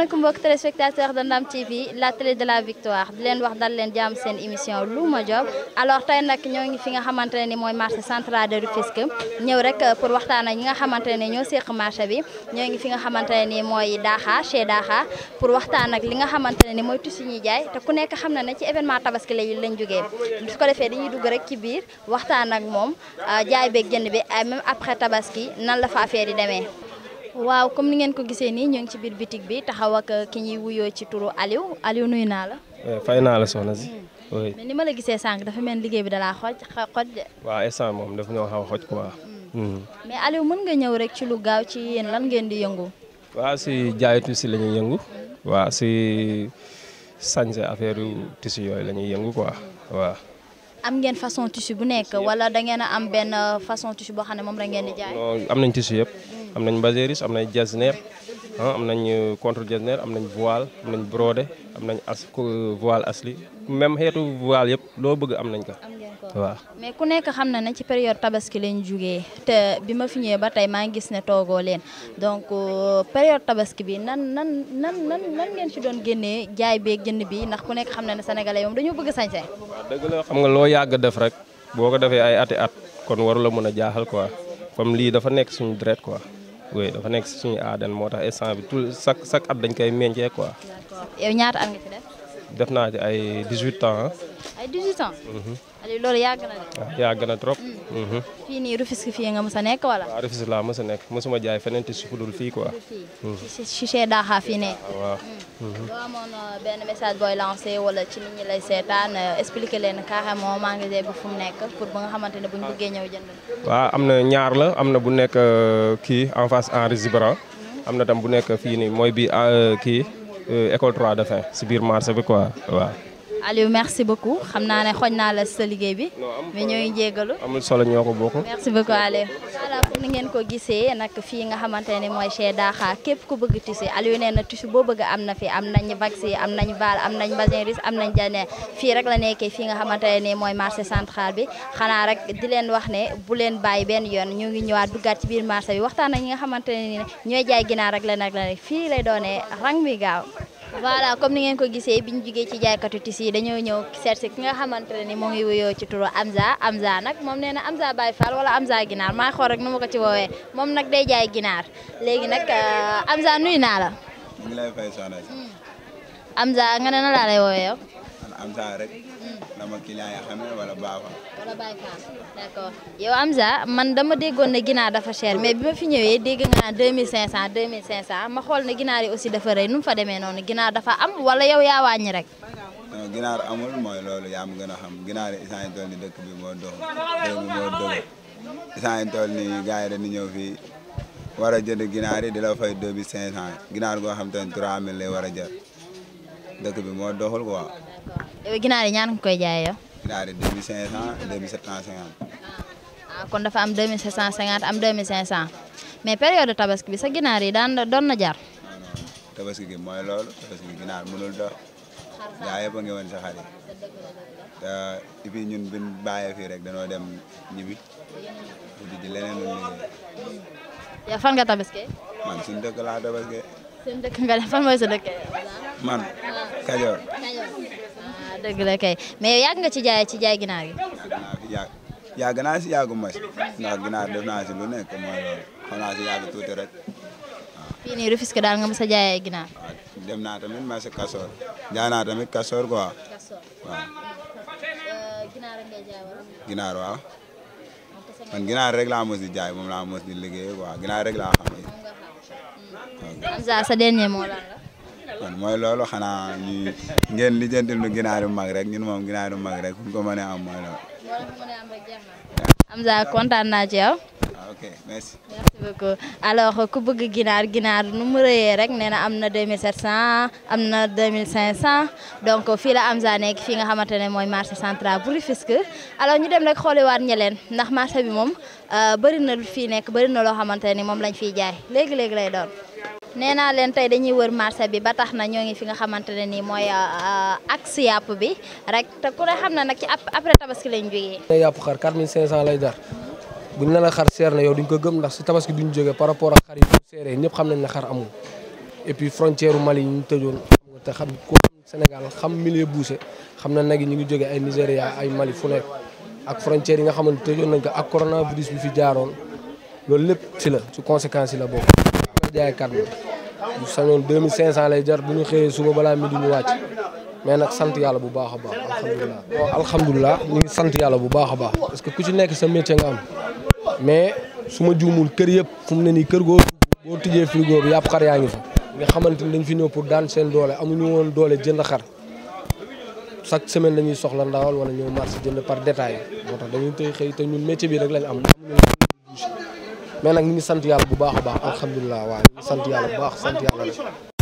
asalaamaaleykum mbokk téléspectateur de Ndam TV la télé de la victoire di leen wax dal leen jàmm seen émission Louma Job alors tey nag ñoo ngi fi nga xamante ne ni mooy marché central de Rufisque ñëw rek pour waxtaan ak ñi nga xamante ne ñoo séq marché bi ñoo ngi fi nga xamante ne ni mooy Daha chez Daha pour waxtaan ak li nga xamante ne ni mooy tissu ñuy jaay te ku nekk xam na ne ci événement tabaski la lañ jógee su ko defee dañuy dugg rek ci biir waxtaan ak moom jaay beeg jënd bi même après tabaski nan la fa affaire yi demee waaw comme ni ngeen ko gisee nii ñu ngi ci biir bitig bi taxaw ak ki ñuy wuyoo ci turu Aliou Aliou nuyu naa la. fay naa la soxna si. oui mais ni ma la gisee sànq dafa mel liggéey bi dalaa xoj xoj de. waaw instant moom daf ñoo xaw a xoj quoi. mais Aliou mën nga ñëw rek ci lu gaaw ci yéen lan ngeen di yëngu. waaw si jaayu tissu la ñuy yëngu. waaw si sañse affaire yu tissu yooyu la ñuy yëngu quoi waaw. am ngeen façon tissu bu nekk wala da ngeen a am benn façon tissu boo xam ne moom la ngeen di jaay. non am nañ tissu yëpp. am nañ baséris am nañ jasner am nañ contre jasner am nañ voile am nañ brodé am nañ as voile asli même xeetu voile yëpp loo bëgg am nañ ko. am ngeen ko waaw. mais ku nekk xam na ne ci période tabaski lañ jugee te bi ma fi ñëwee ba tey maa ngi gis ne toogoo leen donc période tabaski bi nan nan nan nan nan ngeen ci doon génnee jaay beeg jënd bi ndax ku nekk xam na ne sénégalais moom dañoo bëgg sañse. waaw dëgg la xam nga loo yàgg def rek boo ko defee ay ati at kon waru la mën a jaaxal quoi comme lii dafa nekk suñu dret quoi. oui dafa nekk si suñu aadan moo tax instant bi tout chaque chaque at dañ koy meññee quoi. d'accord yow ñaata at nga ci def. def naa ci ay 18 ans. ay 18 ans. Aliou loolu yàgg na de. waaw yàgg na trop. fii nii Rufisque fii nga mës a nekk wala. waaw Rufisque laa mës a nekk mësuma jaay feneen te su dul fii quoi. fii ci chez Daha fii ne. waaw. boo amoon benn message booy lancé wala ci nit ñi lay seetaan expliquer leen carrément magasin bi fu mu nekk pour ba nga xamante ne buñ bëggee ñëw jënd. waaw am na ñaar la am na bu nekk kii en face Henri Zibran am na tam bu nekk fii nii mooy bi kii école 3 de fin si biir marché bi quoi waaw. Aliou merci beaucoup xam naa ne xooj naa la sa liggéey bi mais ñoo ngi jégalu. amul solo ñoo ko bokk. merci beaucoup Aliou. voilà comme ni ngeen ko gisee nag fii nga xamante ne mooy chez Daha képp ku bëgg tissu Aliou nee na tissu boo bëgg am na fi am nañ vaxi am nañ val am nañ basin russe am nañ jane fii rek la nekkee fii nga xamante ne mooy marché central bi xanaa rek di leen wax ne bu leen bàyyi benn yoon ñu ngi ñëwaat duggaat ci biir marché bi waxtaan ak ñi nga xamante ne ni ñooy jaay ginaar rek la nag la ne fii lay doonee rang bi gaaw voilà comme ni ngeen ko gisee bi ñu jugee ci jaaykatu tissu yi dañoo ñëw seet si ki nga xamante ne ni moo ngi wuyoo ci turu Amza Amza nag moom nee na Amza Baye Fall wala Amza ginaar maa xool rek nu ma ko ci woowee moom nag day jaay ginaar léegi nag Amza nuyu naa la. ñu ngi lay fay soxna si. Amza nga ne na laa lay woowee yow. man Amza rek. dama client yi xamee wala baafa. wala Baye Fall d'accord yow Amza man dama déggoon ne ginaar dafa cher mais bi ma fi ñëwee dégg nga naan 2500 2500 ma xool ne ginaar yi aussi dafa rëy nu mu fa demee noonu ginaar dafa am wala yow yaa wàññi rek. non ginaar amul mooy loolu yaa ma gën a xam ginaar yi isaan yi toll ni dëkk bi moo dox réew mi moo dëgg isaan yi toll ni gars yi dañuy ñëw fii war a jënd ginaar yi di la fay 2500 ginaar goo xam te ne 3000 lay war a jar dëkk bi moo doxul quoi. yow ginaar yi ñaan nga koy jaayee yow. ginaar yi 2500 2750. ah kon dafa am 2750 am 2500 mais période tabaski bi sa ginaar yi daan doon na jar. non non tabaski gi mooy loolu tabaski gi ginaar mënul dox gaa yëpp a ngi woon sa xar yi te et puis ñun buñ bàyyee fii rek danoo dem ñibbi di di leneen lu liggéey yow fan nga tabaskee. man suñu dëkk laa tabaski seen dëkk nga ne fan mooy sa dëkk. man Kajoor ah dëgg la kay mais yow yàgg nga ci jaay ci jaay ginaar yi. yàgg naa fi yàgg yàgg naa si yàggu ma si ndax ginaar def naa si lu nekk mooy loolu xam naa si yàgg tuuti rek fii nii Rufisque daal nga mës a jaayee ginaar. waaw dem naa tamit marché Kasoor jaay naa tamit Kasoor quoi waaw ginaar ngay jaay wala. ginaar waaw man ginaar rek laa mos di jaay moom laa mos di liggéey quoi ginaar rek laa xam Amza sa dernier mot lan la. kon mooy loolu xanaa ñu ngeen lijjantil nu ginaar yu mag rek ñun moom ginaar yu mag rek fu ñu ko mënee am mooy loolu. Amza kontaan naa ci yow. waaw ok merci. merci beaucoup alors ku bëgg ginaar ginaar nu mu rëyee rek nee na am na 2700 am na 2500 donc fii la Amza nekk fii nga xamante ne mooy marché central bu Rufisque alors ñu dem rek xooliwaat ñeleen ndax marché bi moom bëri na lu fii nekk bëri na loo xamante ne moom lañ fiy jaay léegi léegi lay doon. nee naa leen tey dañuy wër marché bi ba tax na ñoo ngi fi nga xamante ne nii mooy axe yàpp bi rek te ku ne xam na nag ci après tabaski lañ jógee. ne yàpp xar 4500 lay dar buñ ne la xar seer na yow duñ ko gëm ndax si tabaski duñ jógee par rapport ak xar yi bu seeree ñëpp xam nañ ne xar amul et puis frontière Mali yi ñu tëjoon xam nga te xam ko Sénégal xam milieu bouché xam na nag yi ñu ngi jógee ay Nigéria ay Mali fu nekk ak frontière yi nga xamante tëjoon nañ ko ak coronavirus bi fi jaaroon loolu lépp ci la ci conséquences yi la bokk. nga jaay carte bu sañoon 2500 lay jar bu ñu xëyee suba balaa midi ñu wàcc mais nag sant yàlla bu baax a baax alhamdulilah. bon alhamdulilah ñu ngi sant yàlla bu baax a baax parce que ku ci nekk sa métier nga am mais su ma juumul kër yëpp fu mu ne nii kër goo boo tijjee frigo bi yàpp xar yaa ngi fa. nga xamante ni dañ fi ñëw pour daan seen doole amuñu woon doole jënd xar chaque semaine dañuy soxla ndawal wala ñëw marché jënd par détail moo tax dañuy tey xëy te ñun métier bi rek lañ am mais nag ñu ngi sant yàlla bu baax a baax alhamdulilah waaw ñu ngi sant yàlla bu baax sant yàlla rek